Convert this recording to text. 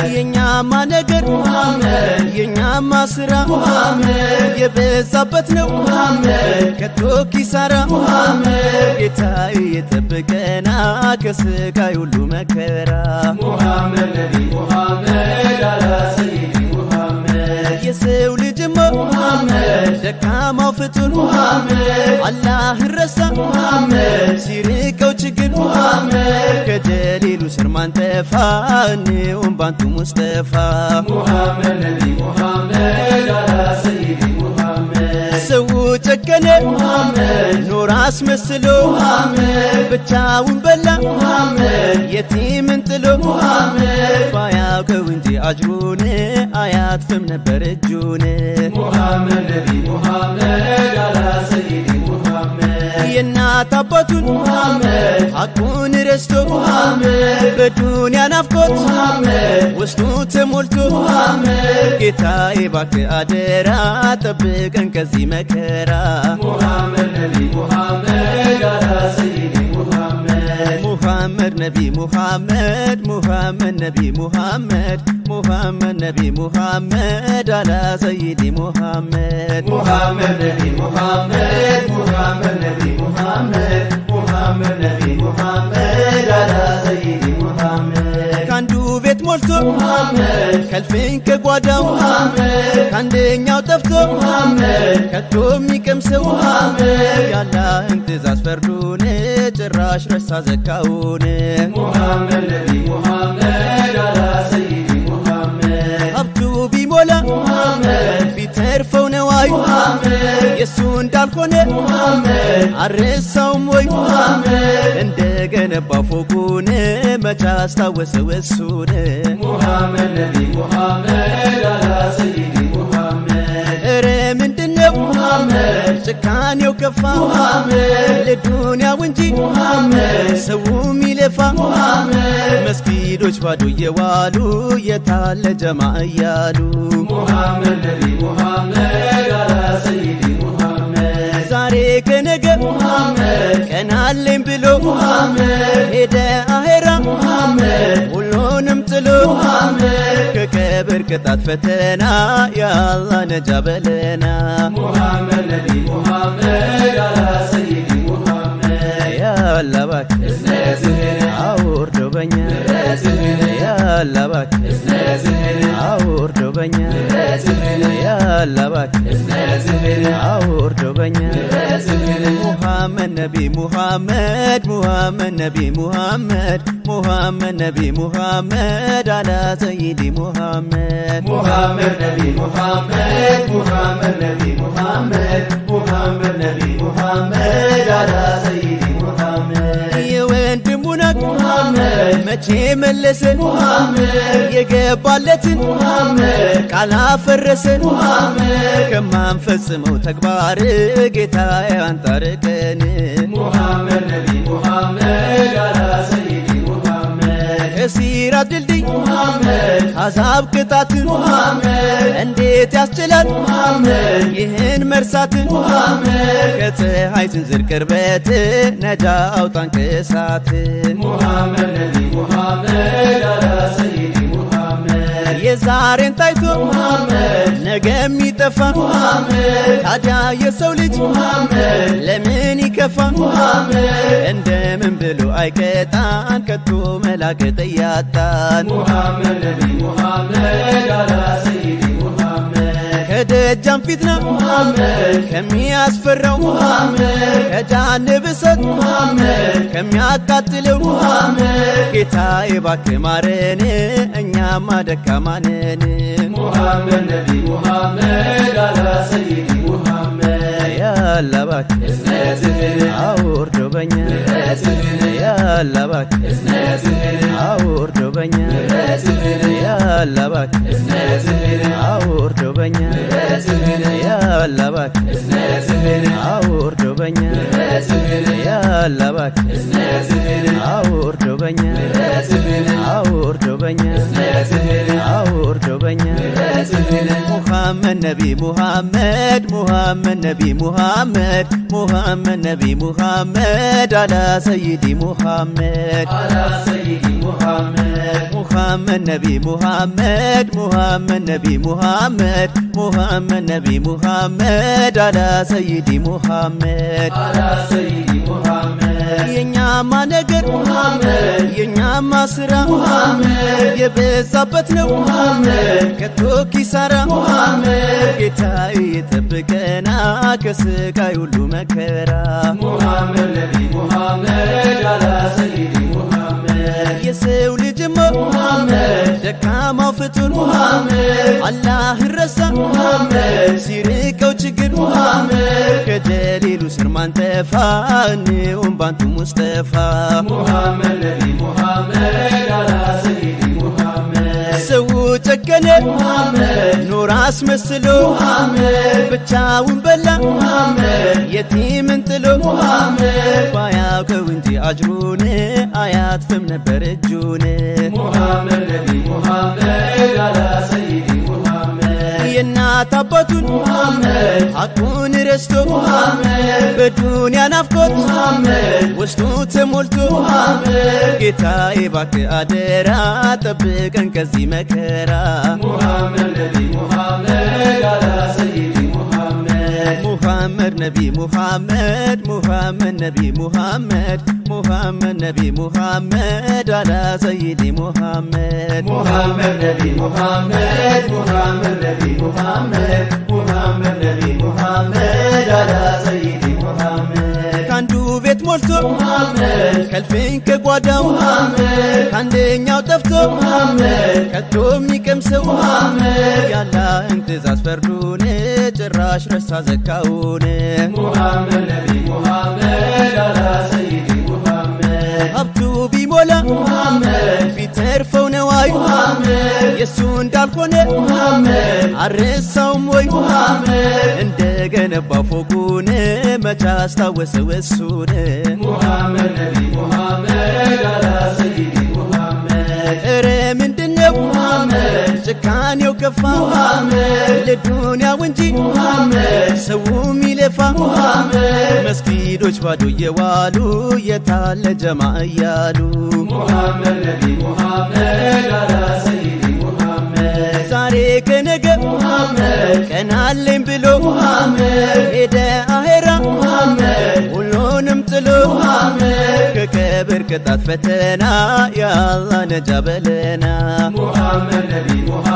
የኛማ ነገር የኛማ ስራ የበዛበት ነው ከቶ ኪሳራ ጌታዬ የጠበቀና ከስቃይ ሁሉ መከራ የሰው ልጅማ ደካማው ፍጡር አላህን ረሳ ሲርቀው ችግር ከጀሊሉ ስር ማንጠፋ እኔውም ባንቱ ሙስጠፋ ሰው ጨከነ ኖር አስመስሎ ብቻውን በላ የቲምን ጥሎ ባያውቀው እንጂ አጅሩን አያጥፍም ነበር እጁን የእናት አባቱን ሐቁን ረስቶ በዱንያ ናፍቆት ውስጡ ተሞልቶ ጌታዬ እባክህ አደራ ጠብቀን ከዚህ መከራ ሙሐመድ ነቢ ሙሐመድ ሙሐመድ ነቢ ሙሐመድ ሙሐመድ ነቢ ሙሐመድ አላ ሰይዲ ሙሐመድ ሙሐመድ ነቢ ሙሐመድ ሙሐመድ ነቢ ሙሐመድ ሙሐመድ ነቢ ሙሐመድ አላ ሰይዲ ሙሐመድ ከአንዱ ቤት ሞልቶ ሙሐመድ ከልፍኝ ከጓዳው ሙሐመድ ከአንደኛው ጠፍቶ ሙሐመድ ከቶ የሚቀምሰው ሙሐመድ ያላህን ትእዛዝ ፈርዱን ጭራሽ ረሳ ዘካውን ሙሐመድ ነቢ ሙሐመድ አላ ሰይዲ ሙሐመድ ሀብቱ ቢሞላ ሙሐመድ ቢተርፈው ነዋይ ሙሐመድ የእሱ እንዳልሆነ ሙሐመድ አረሳውም ወይ ሙሐመድ እንደገነባ ፎቁን መቻ አስታወሰው እሱን ሙሐመድ ነቢ ሙሐመድ አላ ሰይዲ ሙሐመድ እረ ምንድነው ሙሐመድ ጭካኔው ከፋ ሙሐመድ ለዱንያው እንጂ ሙሐመድ ሰው ሚለፋ ሙሐመድ መስጊዶች ባዶ እየዋሉ የታለ ጀማ እያሉ ሙሐመድ ነቢ ሙሐመድ አላ ሰይዲ ሙሐመድ ዛሬ ከነገ ሙሐመድ ቀናለኝ ብሎ ሙሐመድ ሄደ አሄራ ሙሐመድ ሁሉንም ጥሎ ሙሐመድ ከቀብር ቅጣት ፈተና የአላህ ነጃ በለና ሙሐመድ ነቢ ሙሐመድ አላ ሰይዲ ሙሐመድ ያላ እባክህ እዝነትህን አውርደው በኛ እዝነትህን ያላ እባክህ እዝነትህን አውርደው በኛ እዝነትህን ያላ እባክህ እዝነትህን አውርደው በኛ እዝነትህን ሙሐመድ ነቢ ሙሐመድ ሙሐመድ ነቢ ሙሐመድ ሙሐመድ ነቢ ሙሐመድ አላ ሰይዲ ሙሐመድ ሙሐመድ ነቢ ሙሐመድ ሙሐመድ ነቢ ሙሐመድ ሙሐመድ ነቢ ሙሐመድ አላ ሰይዲ ሙሐመድ የወንድሙን አቅ ሙሐመድ መቼ መለሰ ሙሐመድ የገባለትን ሙሐመድ ቃል አፈረሰ ሙሐመድ ከማንፈጽመው ተግባር ጌታ አንታርቀን ሙሐመድ ነቢ ሙሐመድ አላ ሰይዲ ሙሐመድ ከሲራት ድልድይ ሙሐመድ አዛብ ቅጣትን ሙሐመድ እንዴት ያስችላል ሙሐመድ ይህን መርሳትን ሙሐመድ ከፀሐይ ስንዝር ቅርበት ነጃ አውጣን ከእሳት ሙሐመድ ነቢ ሙሐመድ አላ ሰይዲ ሙሐመድ የዛሬን ታይቶ ሙሐመድ ነገ የሚጠፋ ሙሐመድ ታዲያ የሰው ልጅ ሙሐመድ ለምን ይከፋ ሙሐመድ እንደምን ብሎ አይቀጣን ከቶ መላገጥ እያጣን ሙሐመድ ነቢ ሙሐመድ አላ ሰይዲ ሙሐመድ ከደጃም ፊትና ሙሐመድ ከሚያስፈራው ሙሐመድ ከጃንብ እሳት ሙሐመድ ከሚያቃጥለው ሙሐመድ ጌታዬ እባክህ ማረን እኛማ ደካማ ነን ሙሐመድ ነቢ ሙሐመድ አላ ሰይዲ ሙሐመድ ያላ እባክህ እዝነትህን አውርደው በኛ እዝነትህን ያላ እባክህ እዝነትህን አውርደው በኛ እዝነትህን ያላ እባክህ እዝነትህን አውርደው በኛ እዝነትህን ያላ እባክህ እዝነትህን አውርደው በኛ እዝነትህን ያላ እባክህ እዝነትህን አውርደው በኛ እዝነትህን አውርደው በኛ እዝነትህን አውርደው በኛ ገጽህን ሙሐመድ ነቢ ሙሐመድ ሙሐመድ ነቢ ሙሐመድ ሙሐመድ ነቢ ሙሐመድ አላ ሰይዲ ሙሐመድ አላ ሰይዲ ሙሐመድ ሙሐመድ ነቢ ሙሐመድ ሙሐመድ ነቢ ሙሐመድ ሙሐመድ ነቢ ሙሐመድ አላ ሰይዲ ሙሐመድ አላ ሰይዲ ሙሐመድ የኛማ ነገር ሙሐመድ የኛማ ስራ ሙሐመድ የበዛበት ነው ሙሐመድ ከቶ ኪሳራ ሙሐመድ ጌታዬ የጠብቀና ከስቃይ ሁሉ መከራ ሙሐመድ ነቢ ሙሐመድ አላ ሰይዲ ሙሐመድ የሰው ልጅማ ሙሐመድ ደካማው ፍጡር ሙሐመድ አላህን ረሳ ሙሐመድ ሲርቀው ችግር ሙሐመድ ከጀሊሉ ስር ማንጠፋ እንውን ባንቱ ሙስጠፋ ሙሐመድ ነቢ ሙሐመድ አላ ሰይዲ ሙሐመድ ሰው ጨከነ ሙሐመድ ኖር አስመስሎ ሙሐመድ ብቻውን በላ ሙሐመድ የቲምን ጥሎ ሙሐመድ ባያውቀው እንጂ አጅሩን አያትፍም ነበር እጁን ሙሐመድ ነቢ ሙሐመድ አላ ሰይዲ ሙሐመድ የእናት አባቱን ሙሐመድ ሐቁን ረስቶ ሙሐመድ በዱንያ ናፍቆት ሙሐመድ ውስጡ ተሞልቶ ሙሐመድ ጌታዬ እባክህ አደራ ጠብቀን ከዚህ መከራ ሙሐመድ ነቢ ሙሐመድ አላ ሰይዲ ሙሐመድ ሙሐመድ ነቢ ሙሐመድ ሙሐመድ ነቢ ሙሐመድ ሙሐመድ ነቢ ሙሐመድ አላ ሰይዲ ሙሐመድ ሙሐመድ ነቢ ሙሐመድ ሙሐመድ ነቢ ሙሐመድ ሙሐመድ ነቢ ሙሐመድ አላ ሰይዲ ሙሐመድ ከአንዱ ቤት ሞልቶ ሙሐመድ ከልፍኝ ከጓዳው ሙሐመድ ከአንደኛው ጠፍቶ ሙሐመድ ከቶ የሚቀምሰው ሙሐመድ ያላህን ትእዛዝ ፈርዱን ጭራሽ ረሳ ዘካውን ሙሐመድ ነቢ ሙሐመድ አላ ሰይዲ ሙሐመድ ሀብቱ ቢሞላ ሙሐመድ ቢተርፈው ነዋይ ሙሐመድ የእሱ እንዳልሆነ ሙሐመድ አረሳውም ወይ ሙሐመድ እንደገነባው ፎቁን መቻ አስታወሰው እሱን ሙሐመድ ነቢ ሙሐመድ አላ ሰይዲ ሙሐመድ እረ ምንድነው ሙሐመድ ጭካኔው ከፋ ሙሐመድ ለዱንያው እንጂ ሙሐመድ ሰው ሚለፋ ሙሐመድ መስጊዶች ባዶ እየዋሉ የታለ ጀማ እያሉ ሙሐመድ ነቢ ሙሐመድ አላ ሰይዲ ሙሐመድ ዛሬ ከነገ ሙሐመድ ቀናለኝ ብሎ ሙሐመድ ሄደ አሄራ ሙሐመድ ሁሉንም ጥሎ ሙሐመድ ከቀብር ቅጣት ፈተና የአላህ ነጃ በለና ሙሐመድ ነቢ ሙሐመድ